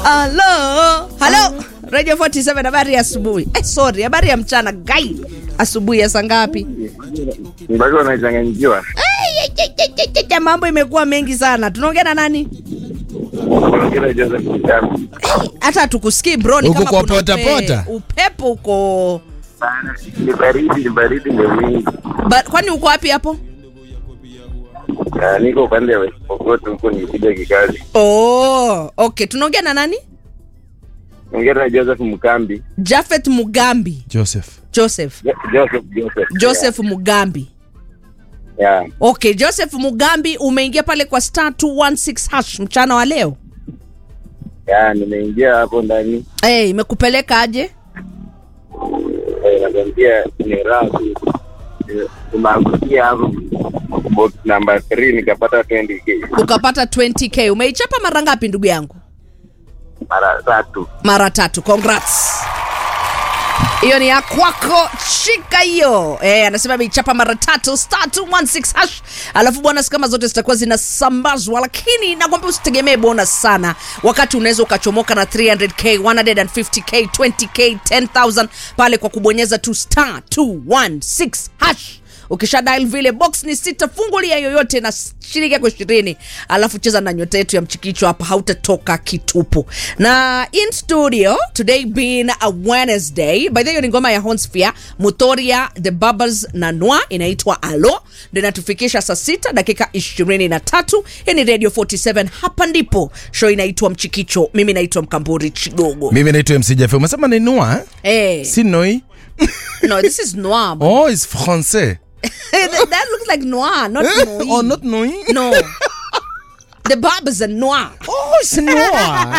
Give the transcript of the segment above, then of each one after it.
Halo, halo, Radio 47 habari ya asubuhi. Eh, sorry, habari ya mchana gai. Asubuhi ya saa ngapi? mpaka unachanganyikiwa. Ya mambo imekuwa mengi sana. Tunaongea na nani? Unaongea Joseph Mtambi. Hata hatukusikii bro, ni Uko kama kwa kuna pota upe- pota? Upepo uko Ni baridi, ni baridi ndio mingi. ba, kwani uko wapi hapo? Ah, Niko upande wa West Pokot huko nikikuja kikazi. Oh, okay. Tunaongea na nani? Ongea na Joseph Mkambi. Jafet Mugambi. Joseph. Joseph. Jo- Joseph Joseph. Joseph Mugambi. Yeah. Yeah. Okay, Joseph Mugambi umeingia pale kwa star 216 hash mchana wa leo. Yeah, nimeingia hapo ndani. Eh, imekupeleka aje? Eh, nakwambia ni raha tu. Eh, Tumeangukia hapo box number 3 nikapata 20k Ukapata 20k. Umeichapa mara ngapi ndugu yangu? mara tatu. mara tatu congrats hiyo ni ya kwako shika hiyo eh, anasema ameichapa mara tatu star 216 hash alafu bonus kama zote zitakuwa zinasambazwa lakini nakwambia usitegemee bonus sana wakati unaweza ukachomoka na 300k 150k 20k 10000 pale kwa kubonyeza tu star 216 hash ukisha dial vile box ni sita fungulia yoyote na shilingi yako ishirini alafu cheza na nyota yetu ya mchikicho hapa hautatoka kitupu na in studio today being a wednesday by the way ni ngoma ya honsphere mutoria the bubbles na noa inaitwa alo ndo inatufikisha saa sita dakika ishirini na tatu hii ni radio 47 hapa ndipo show inaitwa mchikicho mimi naitwa mkamburi chigogo Mimi naitwa MC Jeff. Umesema ni Noa eh? hey, Si Noi? no this is noir Oh, it's français. that, that looks like noir not noi. oh, not Noi? No. the barbers are noir. Oh, it's Noa.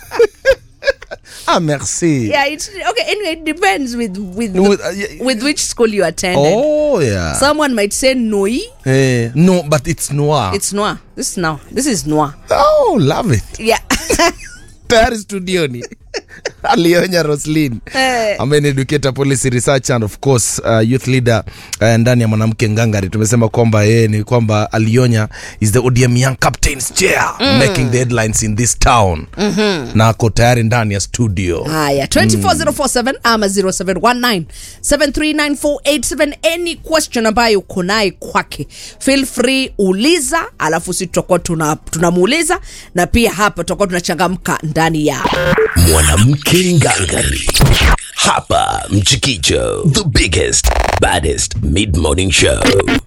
ah, merci. Yeah, it's okay. Anyway, it depends with with With, uh, yeah. with which school you attended. Oh, yeah. Someone might say noi. Eh, no, but it's Noir. It's noir. This is now. This is noir. oh, love it. Yeah. tayari studioni alionya roslin Eh. ambaye ni educator policy research and of course uh, youth leader uh, ndani ya mwanamke ngangari tumesema kwamba yeye ni kwamba alionya is the odm young captains chair mm. making the headlines in this town mm-hmm. na ako tayari ndani ya studio Haya, 24047 ama 0719739487 any question ambayo uko naye kwake feel free uliza alafu si tutakuwa tuna- tunamuuliza na pia hapa tutakuwa tunachangamka ndani ya mwanamke ngangari hapa mchikicho the biggest baddest mid-morning show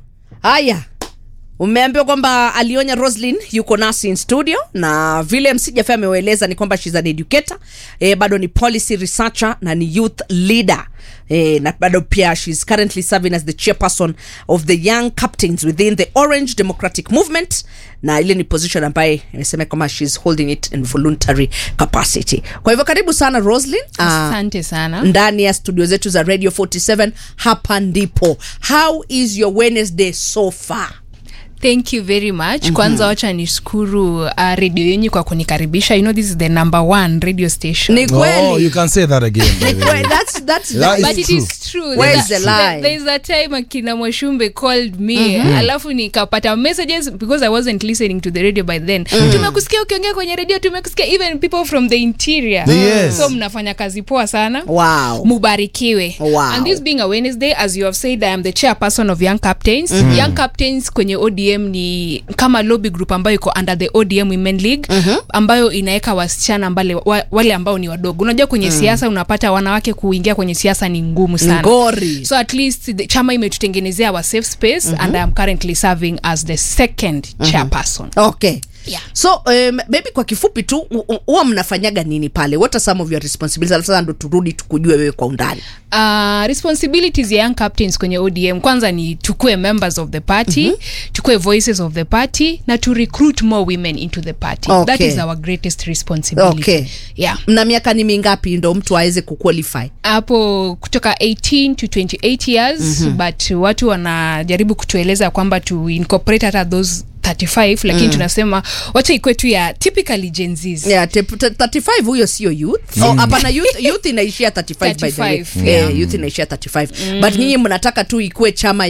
haya umeambiwa kwamba alionya roslin yuko nasi in studio na vile msijafe ameueleza ni kwamba shes an educator e, bado ni policy researcher na ni youth leader E, na bado pia shes currently serving as the chairperson of the young captains within the orange democratic movement na ile ni position ambaye imesema kwamba shes holding it in voluntary capacity kwa hivyo karibu sana roslin Ah, asante sana ndani ya studio zetu za radio 47 hapa ndipo how is your wednesday so far thank you very much mm-hmm. kwanza wacha nishukuru uh, redio yenyu kwa kunikaribisha you know this is the number one radio station ni oh, you kweli can say that again by the way. Kwe- that's, that's, That that, is but it true. is true Where There's is the a- lie? there- there is a time akina mwashumbe called me mm-hmm. alafu nikapata messages because i wasn't listening to the radio by then mm. tumekusikia ukiongea kwenye radio tumekusikia even people from the interior Yes. so mnafanya kazi poa sana wow mubarikiwe Wow. and this being a wednesday as you have said i am the chairperson of young captains mm-hmm. young captains kwenye odm ni kama lobby group ambayo iko under the odm women league mm-hmm. ambayo inaweka wasichana mbale, wa, wale ambao ni wadogo unajua kwenye mm. siasa unapata wanawake kuingia kwenye siasa ni ngumu sana ngori so at least the chama imetutengenezea our safe space mm-hmm. and i am currently serving as the second mm-hmm. chairperson okay Yeah. so um, baby kwa kifupi tu u- u- huwa mnafanyaga nini pale what are some of your responsibilities alafu sasa ndo turudi tukujue wewe kwa undani uh, responsibilities ya young captains kwenye odm kwanza ni tukue members of the party mm-hmm. tukue voices of the party na to recruit more women into the party Okay. that is our greatest responsibility Okay. yeah mna miaka ni mingapi ndo mtu aweze kuqualify hapo kutoka 18 to 28 years mm-hmm. but watu wanajaribu kutueleza kwamba to incorporate hata those 35 lakini mm. tunasema wacha ikwe tu ya typically genzis yeah, te- te- 35 huyo sio youth oh, hapana youth, youth inaishia 35, by the way 35, yeah. yeah. youth inaishia 35 but nyinyi mnataka tu ikuwe chama ya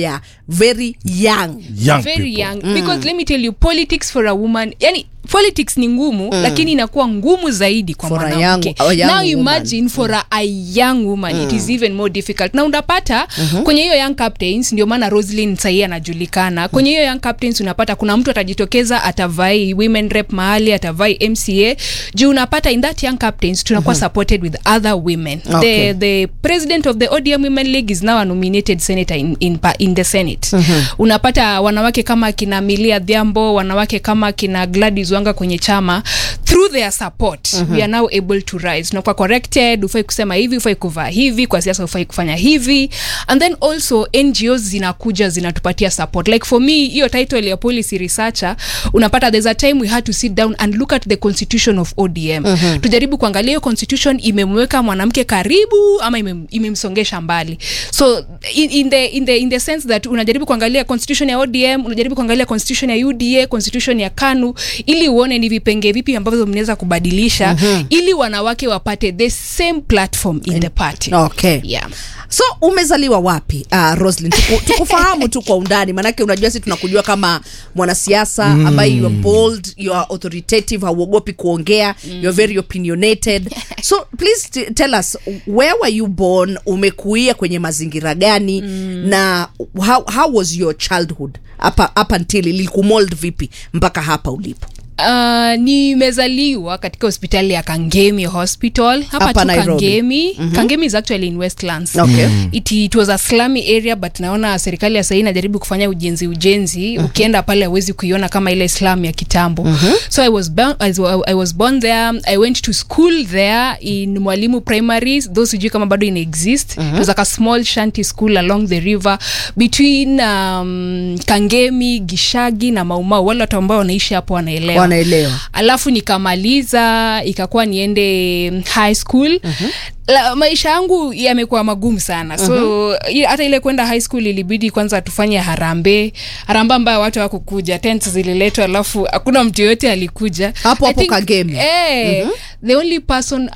very young young very people. young because let me tell you politics for a woman yani politics ni ngumu lakini inakuwa ngumu zaidi kwa For a mwanamke young- a young now woman. imagine for a, a young woman it is even more difficult na unapata kwenye hiyo young captains ndio maana roslin sahii anajulikana kwenye hiyo young captains unapata kuna mtu atajitokeza atavai women rep mahali atavai mca juu unapata in that young captains tunakuwa supported with other women Okay. the, the president of the odm women league is now a nominated senator in, in, pa- in the senate unapata wanawake kama kina milia dhiambo wanawake kama kina gladys wanga kwenye chama through their support we are now able to rise tunakuwa corrected ufai kusema hivi ufai kuvaa hivi kwa siasa ufai kufanya hivi and then also ngos zinakuja zinatupatia support like for me hiyo title ya policy researcher unapata there's a time we had to sit down and look at the constitution of odm tujaribu kuangalia hiyo constitution imemweka mwanamke karibu ama imem- imemsongesha mbali so in, in, the, in, the, in the sense that unajaribu kuangalia constitution ya odm unajaribu kuangalia constitution ya uda constitution ya kanu ili uone ni vipenge vipi ambavyo mnaweza kubadilisha ili wanawake wapate the same platform in the party okay yeah. so umezaliwa wapi uh, roslin Tuku, tukufahamu tu kwa undani maanake unajua si tunakujua kama mwanasiasa ambaye you are bold you are authoritative hauogopi kuongea you are very opinionated so please t- tell us where were you born umekuia kwenye mazingira gani na how, how was your childhood hapa up until ilikumold vipi mpaka hapa ulipo Uh, nimezaliwa katika hospitali ya kangemi hospital hapa Hapa tu Nairobi. kangemi mm-hmm. kangemi is actually in westlands Okay. it, it was a slummy area but naona serikali ya sahii inajaribu kufanya ujenzi ujenzi mm-hmm. ukienda pale awezi kuiona kama ile slam ya kitambo mm-hmm. so I was, born, I, was, I was born there i went to school there in mwalimu primary those sijui kama bado ina exist mm-hmm. it was like a small shanty school along the river between um, kangemi gishagi na maumau wale watu ambao wanaishi hapo wanaelewa wanaelewa alafu nikamaliza ikakuwa niende high school uh-huh. La, maisha yangu yamekuwa magumu sana so uh-huh. hata ile kwenda high school ilibidi kwanza tufanye harambe harambe ambayo watu wakukuja tent zililetwa alafu hakuna mtu yoyote alikuja Hapo I hapo think, Kagemi. eh, the only person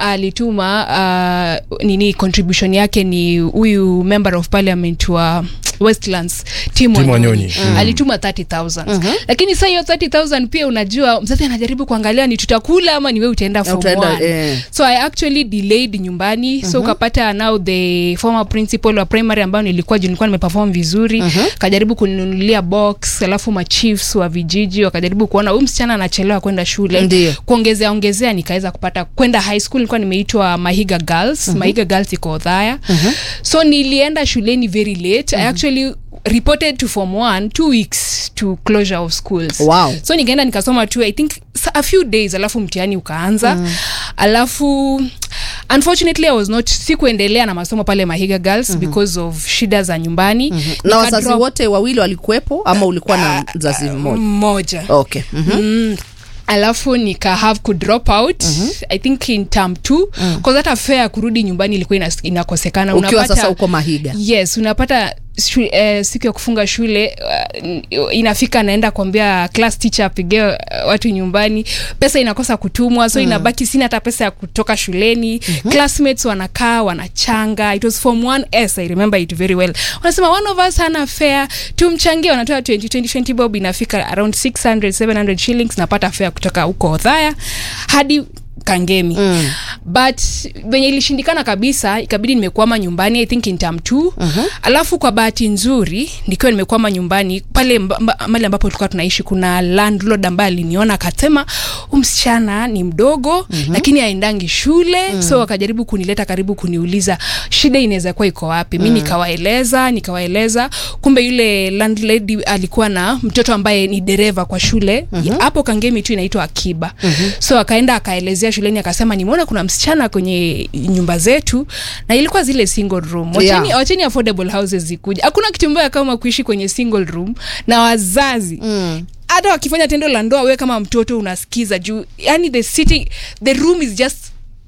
alituma uh, nini contribution yake ni huyu member of parliament wa westlands tim Tim wanyonyi Wanyonyi. Mm. alituma 30000 lakini saa hiyo 30000 pia unajua mzazi anajaribu kuangalia ni tutakula ama niwe utaenda form utaenda, one. eh. so i actually delayed nyumbani so ukapata now the former principal wa primary ambayo nilikuwa juu nilikuwa nimeperform vizuri kajaribu kuninunulia box alafu machiefs wa vijiji wakajaribu kuona huyu msichana anachelewa kwenda shule Ndio. kuongezea ongezea nikaweza kupata kwenda high school nilikuwa nimeitwa mahiga girls mahiga girls iko odhaya so nilienda shuleni very late i actually reported to form one two weeks to closure of schools Wow. so nikaenda nikasoma tu i think s- a few days alafu mtihani ukaanza mm. alafu unfortunately i was not sikuendelea na masomo pale mahiga girls mm-hmm. because of shida za nyumbani mm-hmm. na wazazi wote wawili walikuwepo ama ulikuwa na mzazi mmoja mmoja okay mm-hmm. mm. alafu nika have ku drop out mm-hmm. i think in term two mm. hata fare ya kurudi nyumbani ilikuwa inas- inakosekana ukiwa sasa uko mahiga yes unapata shu, eh, siku ya kufunga shule uh, inafika naenda kuambia class teacher apige uh, watu nyumbani pesa inakosa kutumwa so mm. inabaki sina hata pesa ya kutoka shuleni mm-hmm. classmates wanakaa wanachanga it was form 1s i remember it very well wanasema one of us hana fare tumchangie wanatoa 20, 20, 20 bob inafika around 600 700 shillings napata fare kutoka huko odhaya hadi kangemi mm. but venye ilishindikana kabisa ikabidi nimekwama nyumbani i think in term t uh-huh. alafu kwa bahati nzuri nikiwa nimekwama nyumbani pale mba- mba- mali ambapo tulikuwa tunaishi kuna landlord ambaye aliniona akasema "Huyu msichana ni mdogo mm-hmm. lakini aendangi shule mm. so wakajaribu kunileta karibu kuniuliza shida inaweza kuwa iko wapi mi nikawaeleza nikawaeleza kumbe yule landlady alikuwa na mtoto ambaye ni dereva kwa shule hapo mm-hmm. kangemi tu inaitwa akiba mm-hmm. so akaenda akaelezea shuleni akasema nimeona kuna msichana kwenye nyumba zetu na ilikuwa zile single room wacheni, Yeah. yeah. wacheni affordable houses zikuja hakuna kitu mbaya kama kuishi kwenye single room na wazazi mm hata wakifanya tendo la ndoa wewe kama mtoto unasikiza juu yani the city the room is just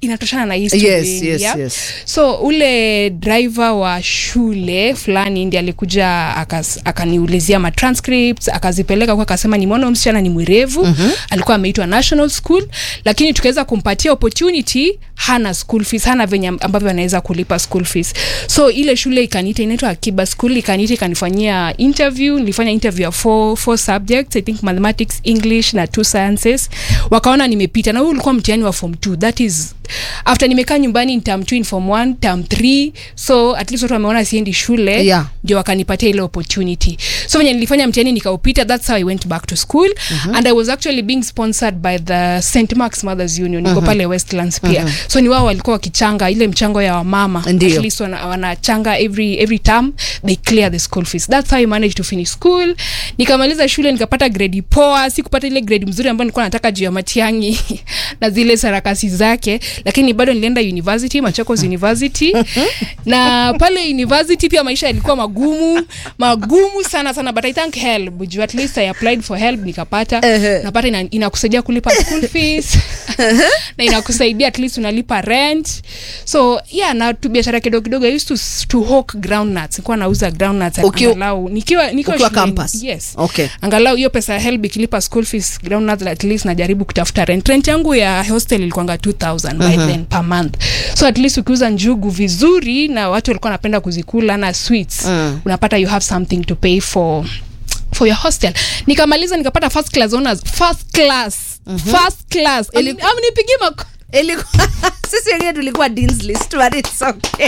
inatoshana na hii story Yes, yenu, yes, yeah? yes. so ule driver wa shule fulani ndi alikuja akas- akaniulizia ma transcripts akazipeleka kwa akasema nimeona huyu msichana ni mwerevu mm-hmm. alikuwa ameitwa national school lakini tukaweza kumpatia opportunity hana school fees hana venye ambavyo anaweza kulipa school fees so ile shule ikaniita inaitwa akiba school ikaniita ikanifanyia interview nilifanya interview ya four, four subjects i think mathematics english na two sciences wakaona nimepita na huu ulikuwa mtihani wa form 2 that is after nimekaa nyumbani in term 2 in form 1 term 3 so at least watu wameona siendi shule Yeah. ndio wakanipatia ile opportunity so venye nilifanya mtihani nikaupita that's how i went back to school uh-huh. and i was actually being sponsored by the st marks mothers union niko uh-huh. pale westlands pia uh-huh. so ni wao walikuwa wakichanga ile mchango ya wamama Ndio. at least wana- wanachanga every, every term they clear the school fees that's how i managed to finish school nikamaliza shule nikapata grade poa sikupata ile grade mzuri ambayo nilikuwa nataka juu ya matiangi na zile sarakasi zake lakini bado nilienda university machakos university na pale university pia maisha yalikuwa magumu magumu sana sana but i thank help juu at least i applied for help nikapata Ehe. napata ina- inakusaidia kulipa school fees na inakusaidia at least unalipa rent so yeah na tu biashara kidogo kidogo i used to, to hawk groundnuts nilikuwa nauza groundnuts Ukiwa- angalau nikiwa nikiwa ukiwa shuleni. campus? yes Okay. angalau hiyo pesa ya helb ikilipa school fees groundnuts at least najaribu kutafuta rent rent yangu ya hostel ilikuanga 2000 by then per month so at least ukiuza njugu vizuri na watu walikuwa wanapenda kuzikula na sweets Mm. unapata you have something to pay for for your hostel nikamaliza nikapata first class honors first class first class Ili- Am- am- nipigie mako Ilikuwa- sisi wengine tulikuwa dean's list but it's okay.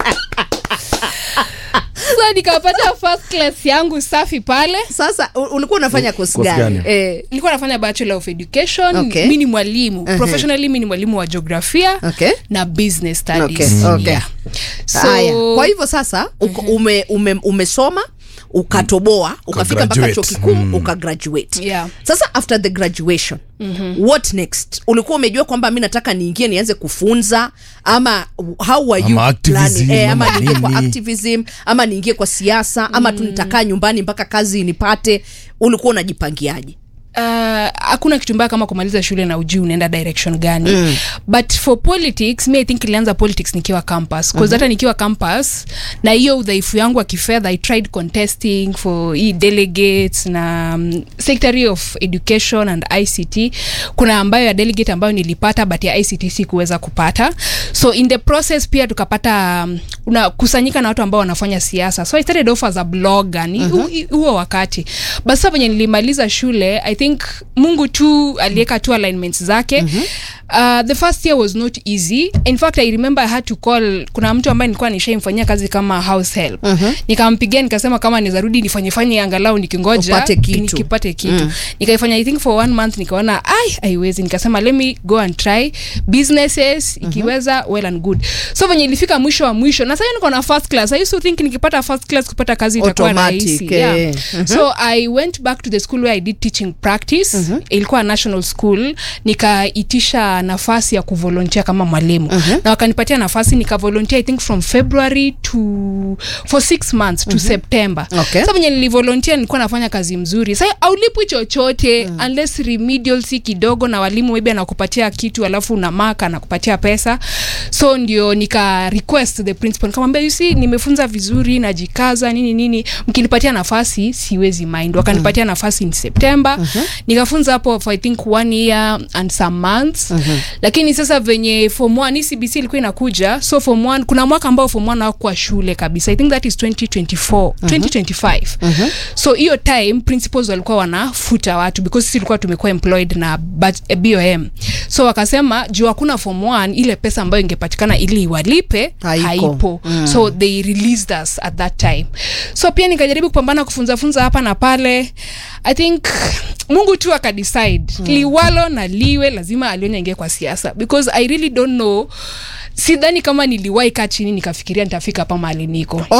so nikapata first class yangu safi pale sasa u- ulikuwa unafanya kosi Kosi gani gani? eh, nilikuwa nafanya bachelor of education Okay. mi ni mwalimu Uh-huh. professionally mi ni mwalimu wa geografia Okay. na business studies Okay, Mm. okay. Yeah. so, haya kwa hivyo sasa uko, ume, ume, umesoma ukatoboa ukafika mpaka Ukagraduate. chuo kikuu Mm. ukagraduate Yeah. sasa after the graduation mm-hmm. what next ulikuwa umejua kwamba mi nataka niingie nianze kufunza ama how were you Ama activism, planning? eh, ama ama niingie kwa nini? activism ama niingie kwa siasa ama tu nitakaa nyumbani mpaka kazi nipate ulikuwa unajipangiaje uh, hakuna kitu mbaya kama kumaliza shule na ujui unaenda direction gani mm. but for politics mi i think ilianza politics nikiwa campus bcause hata nikiwa campus na hiyo udhaifu yangu wa kifedha i tried contesting for hii delegates na um, secretary of education and ict kuna ambayo ya delegate ambayo nilipata but ya ict sikuweza kupata so in the process pia tukapata um, unakusanyika na watu ambao wanafanya siasa so i started off as a blogger ni hu- huo wakati but sasa venye nilimaliza shule i think mungu tu aliweka tu alignments zake mm-hmm. uh, the first year was not easy in fact i remember i had to call kuna mtu ambaye nilikuwa nishaimfanyia kazi kama house help mm-hmm. nikampigia nikasema kama nizarudi nifanyefanye angalau nikingoja Upate kitu. nikipate kitu mm. nikaifanya i think for one month nikaona ai haiwezi nikasema let me go and try businesses ikiweza well and good so venye ilifika mwisho wa mwisho na sasa niko na first class i used to think nikipata first class kupata kazi itakuwa Automatic, rahisi eh. yeah. so i went back to the school where i did teaching practice ilikuwa national school nikaitisha nafasi ya kuvolontia kama mwalimu na wakanipatia nafasi nikavolontia i think from february to for six months to september Okay. Sasa venye nilivolontia nilikuwa nafanya kazi mzuri sa aulipwi chochote mm. unless remedial si kidogo na walimu maybe anakupatia kitu alafu unamaka anakupatia pesa so ndio nika request the principal nikamwambia you see nimefunza vizuri najikaza nini nini mkinipatia nafasi siwezi mind wakanipatia mm. nafasi in september uh-huh. nikafunza hapo for i think one year and some months uh-huh. lakini sasa venye form one hii cbc ilikuwa inakuja so form one kuna mwaka ambao form one hawakuwa shule kabisa i think that is 2024 2025 so hiyo time principals walikuwa wanafuta watu because sisi tulikuwa tumekuwa employed na bat- eh, bom so wakasema juu hakuna form one ile pesa ambayo ingepatikana ili iwalipe Haiko. haipo mm. so they released us at that time so pia nikajaribu kupambana kufunzafunza hapa na pale i think mungu tu akadecide mm. liwalo na liwe lazima alionya ingie kwa siasa because i really don't know sidhani kama niliwahi kaa chini nikafikiria nitafika hapa mahali niko okay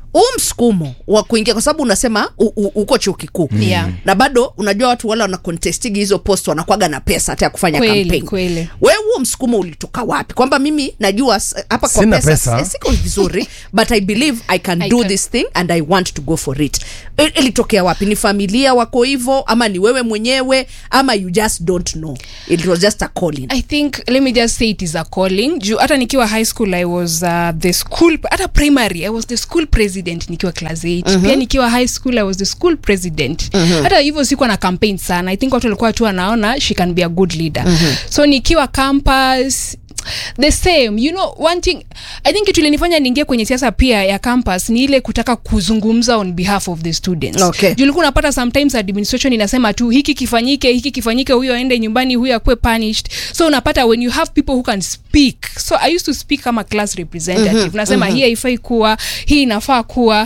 huu msukumo wa kuingia kwa sababu unasema u, u, uko chuo kikuu Yeah. na bado unajua watu wale wana contestigi hizo post wanakwaga na pesa hata ya kufanya Kweli, campaign kweli. wewe huo msukumo ulitoka wapi kwamba mimi najua s- hapa kwa Sina pesa, pesa. eh, siko vizuri but i believe i can I do can. this thing and i want to go for it I- ilitokea wapi ni familia wako hivo ama ni wewe mwenyewe ama you just don't know it was just a calling i think let me just say it is a calling juu hata nikiwa high school i was uh, the school hata primary i was the school president nikiwa class 8 pia nikiwa high school i was the school president hata hivyo sikuwa na campaign sana i think watu walikuwa tu wanaona she can be a good leader so nikiwa campus the same you know one thing i think kitu ilinifanya niingie kwenye siasa pia ya campus ni ile kutaka kuzungumza on behalf of the students Okay. Juu ulikuwa unapata sometimes administration inasema tu hiki kifanyike hiki kifanyike huyo aende nyumbani huyo akuwe punished so unapata when you have people who can speak so i used to speak kama class representative mm-hmm, nasema mm-hmm. hii haifai kuwa hii inafaa kuwa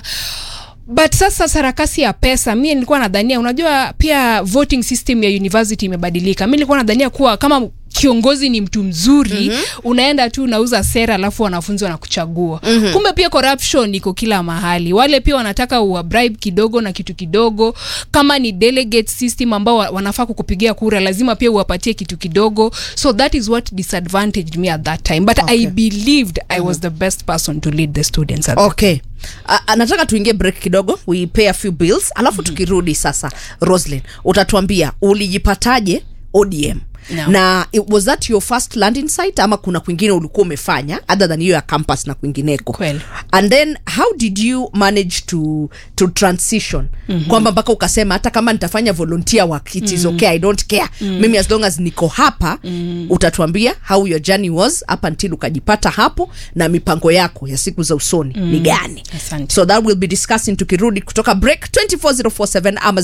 but sasa sarakasi ya pesa mi nilikuwa nadhania unajua pia voting system ya university imebadilika mi nilikuwa nadhania kuwa kama kiongozi ni mtu mzuri mm-hmm. unaenda tu unauza sera alafu wanafunzi wanakuchagua mm-hmm. kumbe pia corruption iko kila mahali wale pia wanataka uwabribe kidogo na kitu kidogo kama ni delegate system ambao wa- wanafaa kukupigia kura lazima pia uwapatie kitu kidogo so that is what disadvantaged me at that time but okay. i believed i was the best person to lead the students at okay A- a- nataka tuingie break kidogo we pay a few bills alafu mm-hmm. tukirudi sasa roslin utatuambia ulijipataje odm No. na it, was that your first landing site ama kuna kwingine ulikuwa umefanya other than hiyo ya campus na kwingineko Kweli. and then how did you manage to to transition mm-hmm. kwamba mpaka ukasema hata kama nitafanya volunteer work it is mm-hmm. okay i don't care mm-hmm. mimi as long as niko hapa mm-hmm. utatuambia how your journey was up until ukajipata hapo na mipango yako ya siku za usoni mm-hmm. ni gani Asante. so that will be discussing tukirudi kutoka break 24047 ama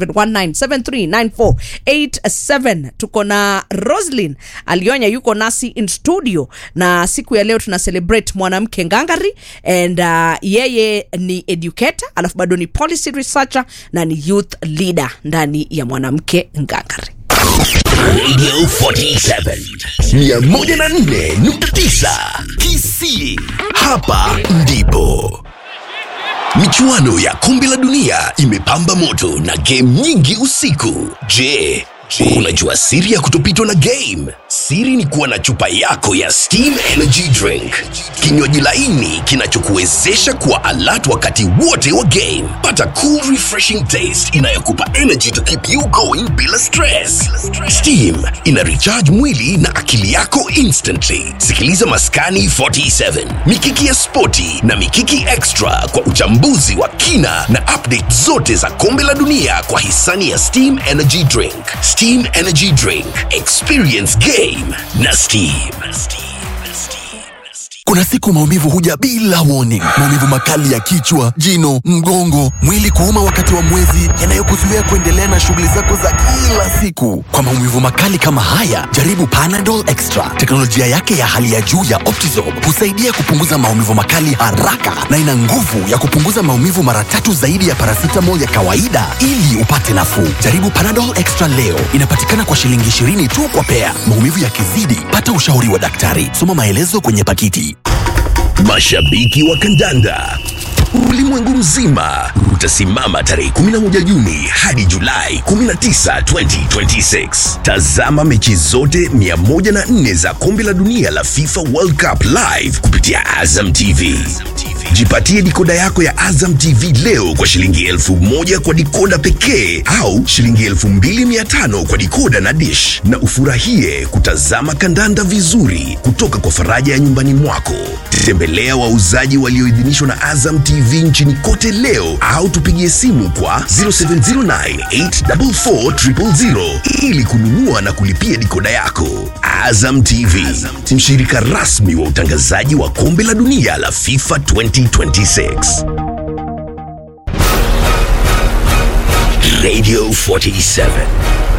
0719739487 tuko na roslin alionya yuko nasi in studio na siku ya leo tuna celebrate mwanamke ngangari and uh, yeye ni educator alafu bado ni policy researcher na ni youth leader ndani ya mwanamke ngangari Radio 47 104.9 Kisii. Hapa ndipo michuano ya kombe la dunia imepamba moto na game nyingi usiku. Je, unajua siri ya kutopitwa na game? Siri ni kuwa na chupa yako ya Steam Energy Drink, kinywaji laini kinachokuwezesha kuwa alert wakati wote wa game. Pata cool refreshing taste inayokupa energy to keep you going bila stress. Steam ina recharge mwili na akili yako instantly. Sikiliza Maskani 47, Mikiki ya Spoti na Mikiki Extra kwa uchambuzi wa kina na update zote za kombe la dunia kwa hisani ya Steam Energy Drink. Steam Energy Drink, experience game na Steam. Kuna siku maumivu huja bila warning. Maumivu makali ya kichwa, jino, mgongo, mwili kuuma wakati wa mwezi, yanayokuzuia kuendelea na shughuli zako za kila siku. Kwa maumivu makali kama haya, jaribu Panadol Extra. Teknolojia yake ya hali ya juu ya Optizorb husaidia kupunguza maumivu makali haraka na ina nguvu ya kupunguza maumivu mara tatu zaidi ya paracetamol ya kawaida ili upate nafuu. Jaribu Panadol Extra leo. Inapatikana kwa shilingi 20 tu kwa pea. Maumivu yakizidi, pata ushauri wa daktari. Soma maelezo kwenye pakiti. Mashabiki wa kandanda ulimwengu mzima utasimama tarehe 11 Juni hadi Julai 19, 2026. Tazama mechi zote 104 za kombe la dunia la FIFA World Cup live kupitia Azam TV. Jipatie dikoda yako ya Azam TV leo kwa shilingi elfu moja kwa dikoda pekee au shilingi elfu mbili mia tano kwa dikoda na dish, na ufurahie kutazama kandanda vizuri kutoka kwa faraja ya nyumbani mwako. Tembelea wauzaji walioidhinishwa na Azam TV nchini kote leo au tupigie simu kwa 0709844000 ili kununua na kulipia dikoda yako. Azam TV, mshirika rasmi wa utangazaji wa kombe la dunia la FIFA 2026. Radio 47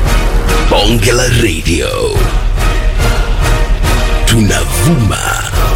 Bonge la Radio tunavuma